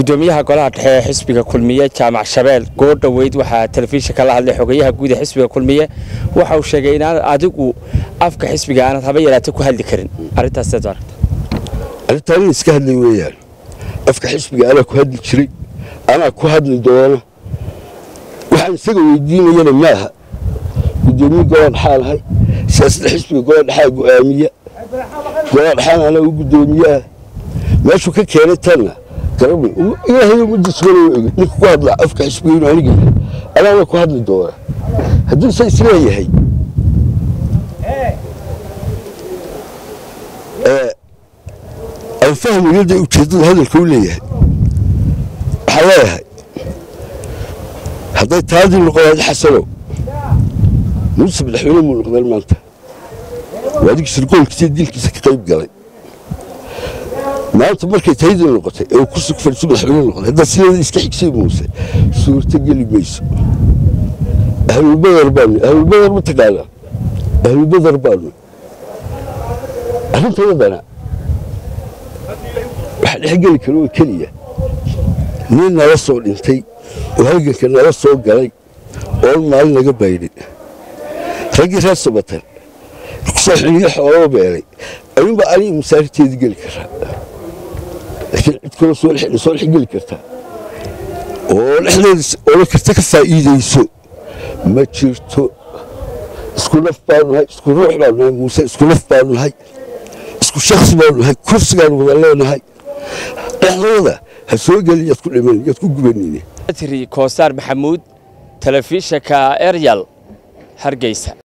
gudoomiyaha golaha dhexe ee xisbiga kulmiye jaamac shabeel goor dhoweyd waxaa telefishinka la hadlay xogayaha guud ee xisbiga kulmiye waxa uu sheegay inaanad adigu afka xisbiga aanad haba yaraata ku hadli karin arrintaas seed u aragta arrintaan in iska hadlay weeyaan afka xisbiga anaa ku hadli jiray anaa ku hadli doona waxaan isaga weydiinayana maaha gudoomiye golaa dhexaa lahay siyaasadda xisbiga golaa dhexaa go'aamiya golaa dhexaan anaa u gudoomiyaah meeshuu ka keenay tanna garabni ilaahay umadiisubana wa egi ninka ku hadlaa afka xisbiga inuu aniga yahay anaana ku hadli doona hadduu se isleeyahay aan fahmayo dee ujeeddada hadalka u leeyahay waxaan leeyahay hadday taadii noqonaad xasanow muuse madaxweyne muu noqdeen maanta waa adig sirgoolkiisa dilkiisa ka qayb galay maanta markay taydii noqotay ee uu kursi ku fadhiiso madaxweyne noqday haddaad sideeda iska xigsay muuse suurto geli mayso ahlulbadar baanu ahlulbadar ma taqaanaa ahlulbadar baanu arrintayadana waxa dhexgeli kara oo keliya nin nala soo dhintay oo halganka nala soo galay oon maalin naga baydhin raggii reer sabatan kusoo xiliyo xooloo beelay ayuunbaa aniga masaariteedii geli karaa laakiin cid kaloo soo soo dhex geli kartaa oo dhexdeeda oola karta ka faa'iidayso ma jirto isku naf baanu nahay isku ruux baanu nahay muuse isku naf baanu nahay isku shaksi baanu nahay kursigaanu wada leenahay dhexdooda ha soo gelin yaad ku dhiman yaad ku gubanine tiri koosaar maxamuud telefishinka eryal hargeysa